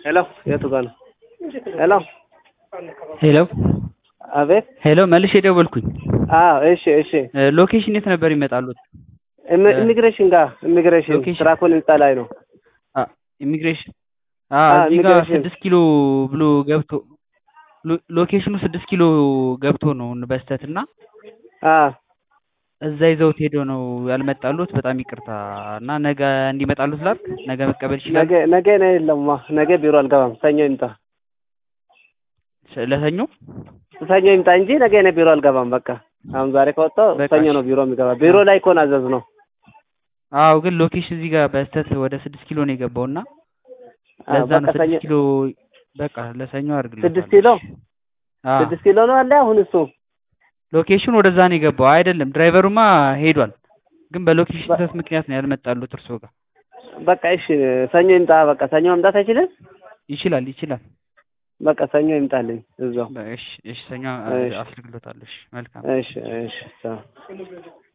ሄሎ የቱ ጋር ነው? ሄሎ ሄሎ አቤት። ሄሎ መልሼ ደወልኩኝ። አዎ እሺ እሺ። ሎኬሽን የት ነበር ይመጣሉት? ኢሚ- ኢሚግሬሽን ጋር ኢሚግሬሽን ሎኬሽን። ትራኮን ህንጻ ላይ ነው። ኢሚግሬሽን አዎ፣ እዚህ ጋር ኢሚግሬሽን። ስድስት ኪሎ ብሎ ገብቶ ሎ- ሎኬሽኑ ስድስት ኪሎ ገብቶ ነው በስተት እና አዎ እዛ ይዘውት ሄዶ ነው ያልመጣሉት። በጣም ይቅርታ እና ነገ እንዲመጣሉት ላድርግ። ነገ መቀበል ይችላል። ነገ ነገ ነው የለማ። ነገ ቢሮ አልገባም። ሰኞ ይምጣ። ለሰኞ ሰኞ ይምጣ እንጂ ነገ ነው ቢሮ አልገባም። በቃ አሁን ዛሬ ከወጣሁ በቃ ሰኞ እሺ። ነው ቢሮ የሚገባ። ቢሮ ላይ እኮ ነው አዘዝ ነው። አዎ ግን ሎኬሽን እዚህ ጋር በስተት ወደ ስድስት ኪሎ ነው የገባው እና አዎ፣ ለዛ ነው በቃ ሰኞ ስድስት ኪሎ በቃ ለሰኞ አድርግልኝ። ስድስት ኪሎ ስድስት ኪሎ ነው አለ አሁን እሱ ሎኬሽን ወደዛ ነው የገባው አይደለም። ድራይቨሩማ ሄዷል፣ ግን በሎኬሽን በ- ስህተት ምክንያት ነው ያልመጣሉት እርሶ ጋር። በቃ እሺ ሰኞ ይምጣ። በቃ ሰኞ መምጣት አይችልም። ይችላል ይችላል። በቃ ሰኞ ይምጣልኝ እዛው። እሺ እሺ፣ ሰኞ እሺ። አስልግሎታለሁ። እሺ መልካም እሺ እሺ ቻው።